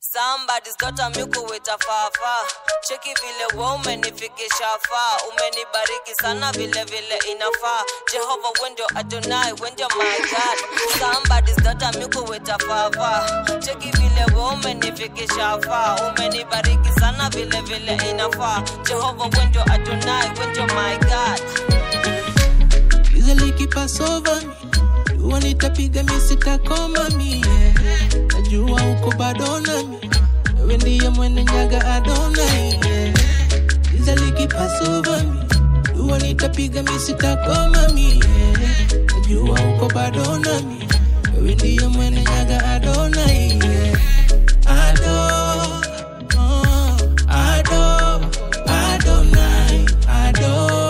Somebody's got a miku wita fafa cheki vile we umenifikisha faa umenibariki sana vile vile inafaa jehova wendo adonai wendo my god Somebody's got a miku wita fafa cheki vile we umenifikisha faa umenibariki sana vile vile inafaa jehova wendo adonai wendo my god Giza likipass over me, jua nitapiga mi sitakoma mi yeah. Najua uko bado nami, wewe ndiye mwene nyaga Adonai yeah. Giza likipass over me, jua nitapiga mi sitakoma mi yeah. Najua uko bado nami, wewe ndiye mwene nyaga Adonai yeah. Ado, oh, Ado, Adonai, Ado.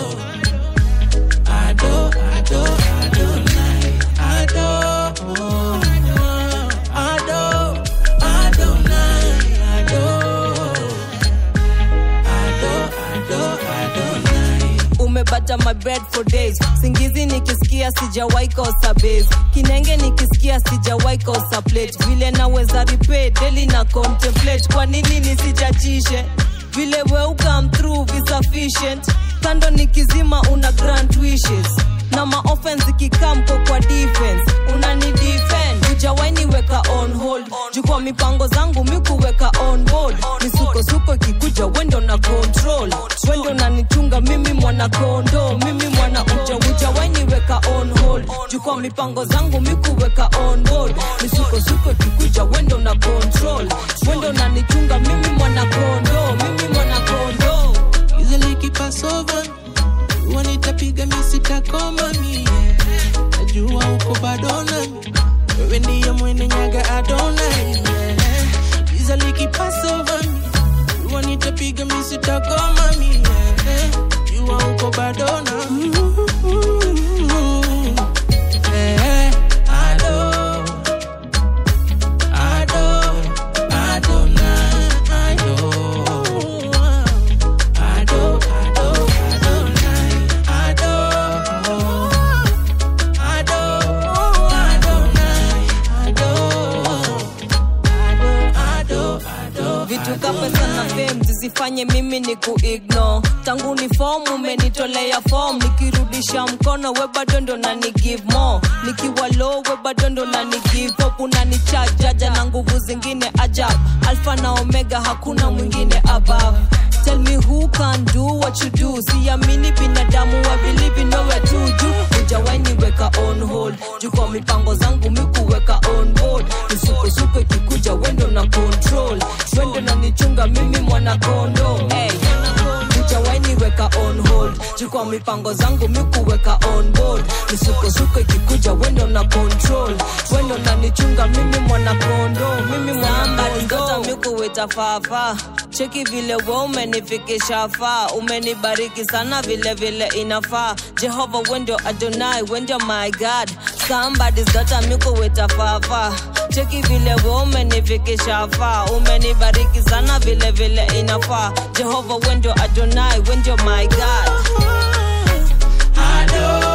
Ado, Ado, Adonai, Ado, oh, Ado, Adonai, Ado, Ado, Ado, Adonai. umebata my bread for days singizi nikisikia sijawai kosa base kinenge nikisikia sijawai kosa plate vile naweza repay daily na contemplate kwa nini nisijachishe vile we come through be sufficient kando nikizima una grant wishes na maoffense ikikamko kwa defense unani defend ujawaini weka on hold juu kwa mipango zangu mikuweka on board misukosuko ikikuja wendo na control wendo nanichunga mimi mwana kondo mimi mwana uja ujawaini weka on hold juu kwa mipango zangu mikuweka on board misukosuko ikikuja wendo na control wendo nanichunga mimi mwana kondo mimi mwana kondo Giza likipass over me, jua nitapiga mi sitakoma mi yeah. Najua uko bado nami, wewe ndiye mwene nyaga Adonai yeah. Giza likipass over me, jua nitapiga mi sitakoma mi yeah. Jua uko bado nami yeah. Ado, Ado, Adonai, Ado. Ado, Ado, Adonai, Ado, Ado, Adonai, Ado, Ado, Ado, vitu ka pesa na fame zisifanye mimi ni kuigno tangu ni fom umenitolea fom nikirudisha mkono we bado ndo nani give more nikiwa low we bado ndo nani give up unanichajaja na nguvu zingine ajab alfa na omega hakuna mwingine above Tell me who can do what you do siamini binadamu I believe in nowhere to do ujawaini weka on hold juu kwa mipango zangu mikuweka on board misukosuko ikikuja wendo na control wendo na nichunga mimi mwana kondo hey. ujawaini weka on hold juu kwa mipango zangu mikuweka on board misukosuko ikikuja wendo na control wendo na nichunga mimi mwana kondo mimi mwana kondo mikuweta fafa cheki vile we umenifikisha faa umenibariki sana vile vile inafaa jehova wendo adonai wendo my god somebody's got a miku weta fafa cheki vile we umenifikisha faa umenibariki sana vile vile inafaa jehova wendo adonai wendo my god Ado,